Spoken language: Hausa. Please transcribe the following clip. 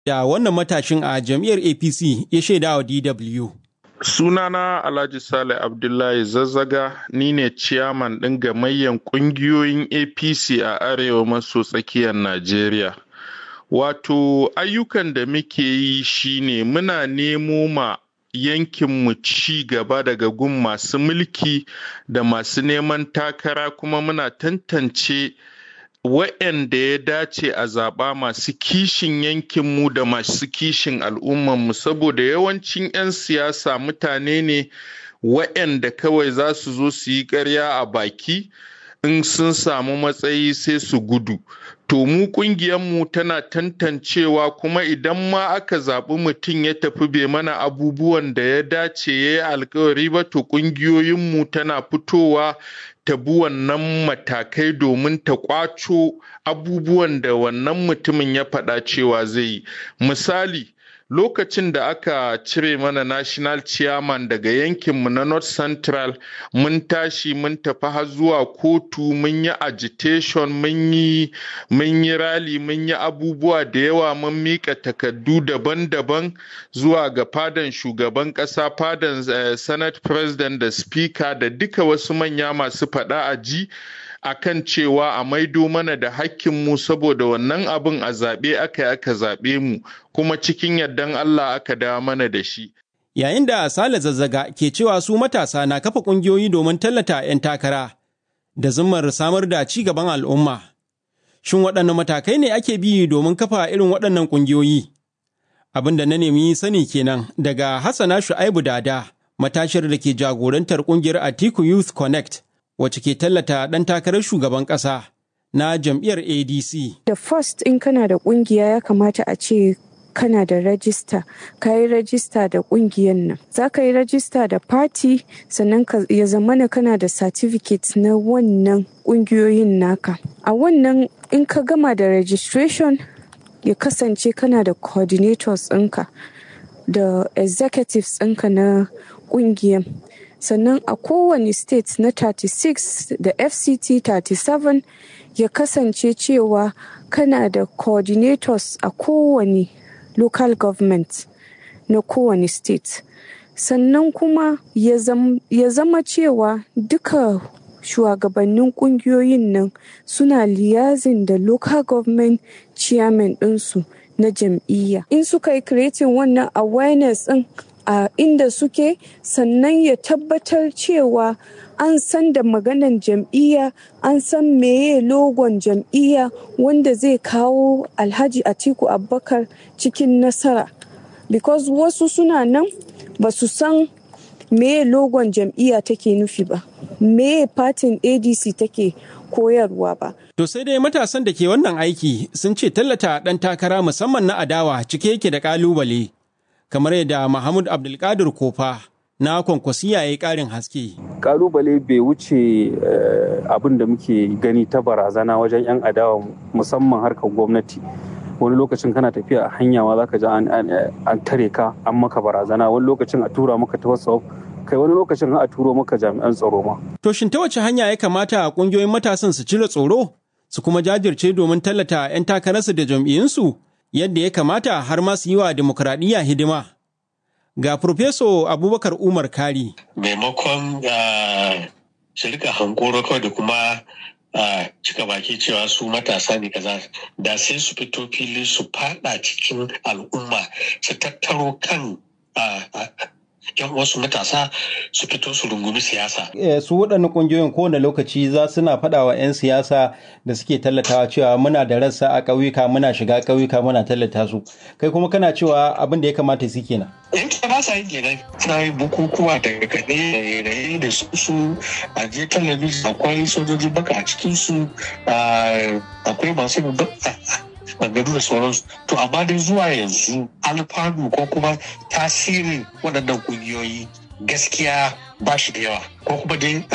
da wannan matashin a jam'iyyar APC ya shaida wa DW. Sunana Alhaji Sale Abdullahi Zazzaga ni ne ciyaman ɗin gamayyan ƙungiyoyin APC a arewa maso tsakiyar Najeriya. Wato ayyukan da muke yi shine muna nemo ma yankinmu ci gaba daga gun masu mulki da masu neman takara kuma muna tantance wa'yanda ya dace a zaɓa masu kishin yankinmu da masu kishin al'ummanmu saboda yawancin 'yan siyasa mutane ne wa'yanda kawai za su zo su yi ƙarya a baki in sun samu matsayi sai su gudu to mu mu tana tantancewa kuma idan ma aka zaɓi mutum ya tafi bai mana abubuwan da ya dace ya yi alkawari ba to ƙungiyoyinmu tana fitowa ta bi wannan matakai domin ta ƙwaco abubuwan da wannan mutumin ya faɗa cewa zai yi misali lokacin da aka cire mana national chairman daga yankinmu na north central mun tashi mun tafi har zuwa kotu mun yi agitation mun yi mun yi rally mun yi abubuwa da yawa mun mika takardu daban-daban zuwa ga fadan shugaban kasa fadan uh, senate president da speaker da duka wasu manya masu faɗa a ji akan cewa a maido mana da hakkinmu saboda wannan abin a zaɓe aka yi aka zaɓe mu kuma cikin yardan Allah aka dawo mana da shi. Yayin da Sale Zazzaga ke cewa su matasa na kafa ƙungiyoyi domin tallata 'yan takara da zimmar samar da ci gaban al'umma. Shin waɗanne matakai ne ake bi domin kafa irin waɗannan ƙungiyoyi? Abin da na nemi sani kenan daga Hassana Shu'aibu Dada, matashiyar da ke jagorantar ƙungiyar Atiku Youth Connect. wacce ke tallata ɗan takarar shugaban ƙasa na jam'iyyar ADC. Da first in kana da ƙungiya ya kamata a ce kana da rajista ka yi rajista da ƙungiyar nan za ka yi rajista da party sannan ya zamana kana da certificate na wannan ƙungiyoyin naka a wannan in ka gama da registration ya kasance kana da coordinators ɗinka da executives ɗinka na ƙungiyar sannan a kowane state na 36 da fct 37 ya kasance cewa kana da coordinators a kowane local government na kowane state sannan kuma ya zama cewa duka shugabannin kungiyoyin nan suna liyazin da local government chairman ɗinsu na jam'iyya in suka yi creating wannan awareness ɗin a inda suke sannan ya tabbatar cewa an san da maganan jam'iyya an san meye logon jam'iyya wanda zai kawo alhaji atiku abubakar cikin nasara because wasu suna nan ba su san meye logon jam'iyya take nufi ba meye fatin adc take koyarwa ba To sai dai matasan da ke wannan aiki sun ce tallata ɗan takara musamman na adawa cike yake da ƙalubale. kamar yadda Mahmud Abdulkadir Kofa na kwankwasiya ya yi ƙarin haske. Kalubale bai wuce abin da muke gani ta barazana wajen 'yan adawa musamman harkar gwamnati. wani lokacin kana tafiya a hanya ma zaka ji an tare ka an maka barazana wani lokacin a tura maka ta whatsapp kai wani lokacin a turo maka jami'an tsaro ma. To shin ta wace hanya ya kamata kungiyoyin matasan su cire tsoro su kuma jajirce domin tallata 'yan takararsu da jam'iyyunsu? yadda ya kamata har ma su yi wa demokuraɗiyya hidima. Ga Profeso Abubakar Umar Kari. Maimakon shirka hankoro kawai da kuma cika baki cewa su matasa ne kaza da sai su fito fili su fada cikin al'umma su tattaro kan yan wasu matasa su fito su rungumi siyasa. Su waɗannan ƙungiyoyin kowane lokaci za suna faɗa wa 'yan siyasa da suke tallatawa cewa muna da rassa a ƙauyuka muna shiga ƙauyuka muna tallata su. Kai kuma kana cewa abin da ya kamata su kenan. In ta ba sa yin kenan suna yin bukukuwa da kaɗe da raye da su su a je talabijin akwai sojoji baka a cikin su akwai masu maganganu da sauransu to amma dai zuwa yanzu alfanu ko kuma tasirin waɗannan ƙungiyoyi gaskiya ba shi da yawa ko kuma dai